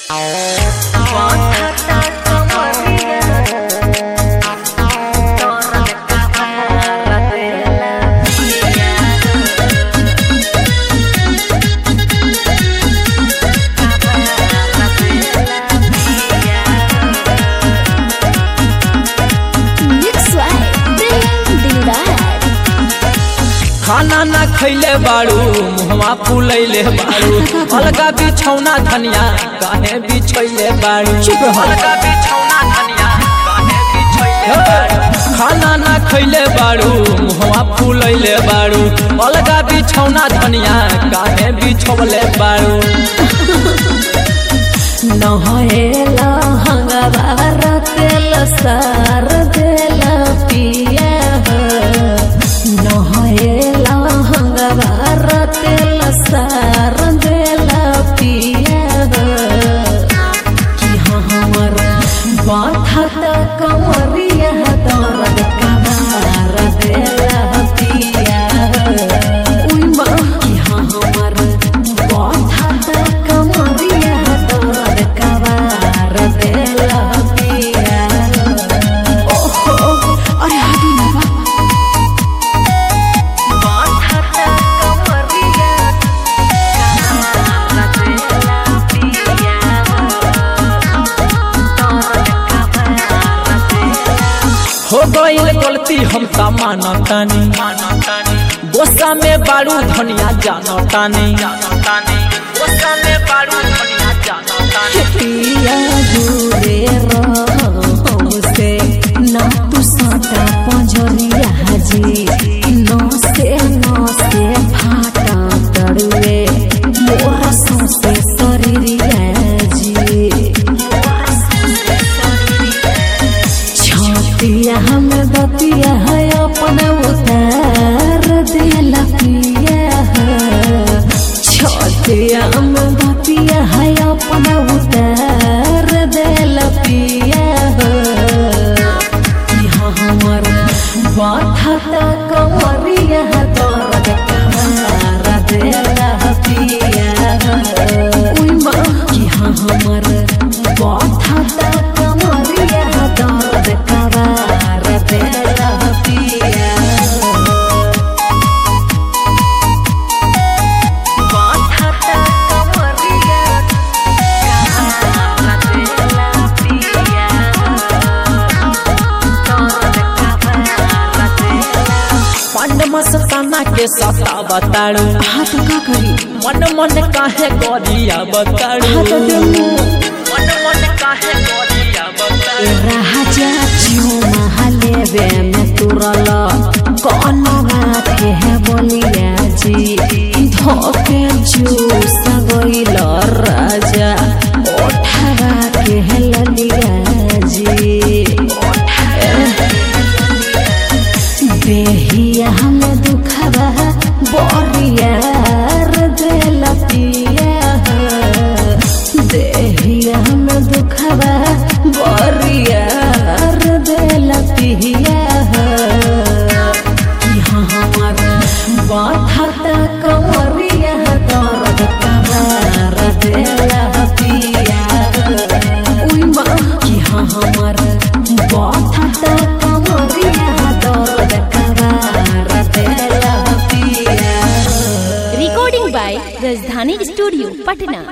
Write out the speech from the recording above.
खाना ना खैले बाड़ू मुहवा फूलैले बाड़ू अलगा बिछौना धनिया काहे बिछैले बाड़ू चुप रहो। अलगा बिछौना धनिया काहे बिछैले बाड़ू खाना ना खैले बाड़ू मुहवा फूलैले बाड़ू अलगा बिछौना धनिया काहे बिछौले बाड़ू नहेला हंगवार तेल सार देला पिया हो। नहेला हंगवार तेल सार देला पिया हो। कि हाँ हमर बाथत कमरिया दर्द कबार देला पिया हो। उई माँ कि हाँ हमर बाथत कमरिया दर्द कबार देला पिया हो। ओहो अरे हदी ना बा बाथत कमरिया कबार देला पिया हो गईल गलती हम ता मानतानी गोसा में बाड़ू धनिया जानतानी गोसा में बाड़ू धनिया जानतानी पिया दूरे से ना तू सटा पंजरिया जी नौ से नौ से फाटा तड़ुए मोर सौसे शरीरिया जी छतिया हम बतिया है अपन उतार देला पिया है छतिया हम बतिया है अपन उतार देला पिया है कि हाँ हमर बाथता कमरिया दर्द कमार देला पिया है उई माँ कि हाँ हमर बाथता कमरिया दर्द कमार देला पिया बाथता कमरिया कमार देला पिया पंड मस्ताना के सता बताड़ू हाँ तो का करी मन मन काहे गरिया बताड़ू हाँ तो देमु मन मन काहे गरिया बताड़ू राजा जियो महालेवे में तुरल कौनवा के है बोलिया जी धोके जूस गइल राजा ओठवा के है ललिया जी देहिया हम दुखवा बोरिया दिल पिया देहिया हम दुखवा बोरिया दिल पिया कि हाँ हमर बाथता कमरिया दर्द कबार देला पिया उई माँ कि हाँ हमर बाथता कमरिया दर्द कबार देला पिया recording by Rajdhani studio Patna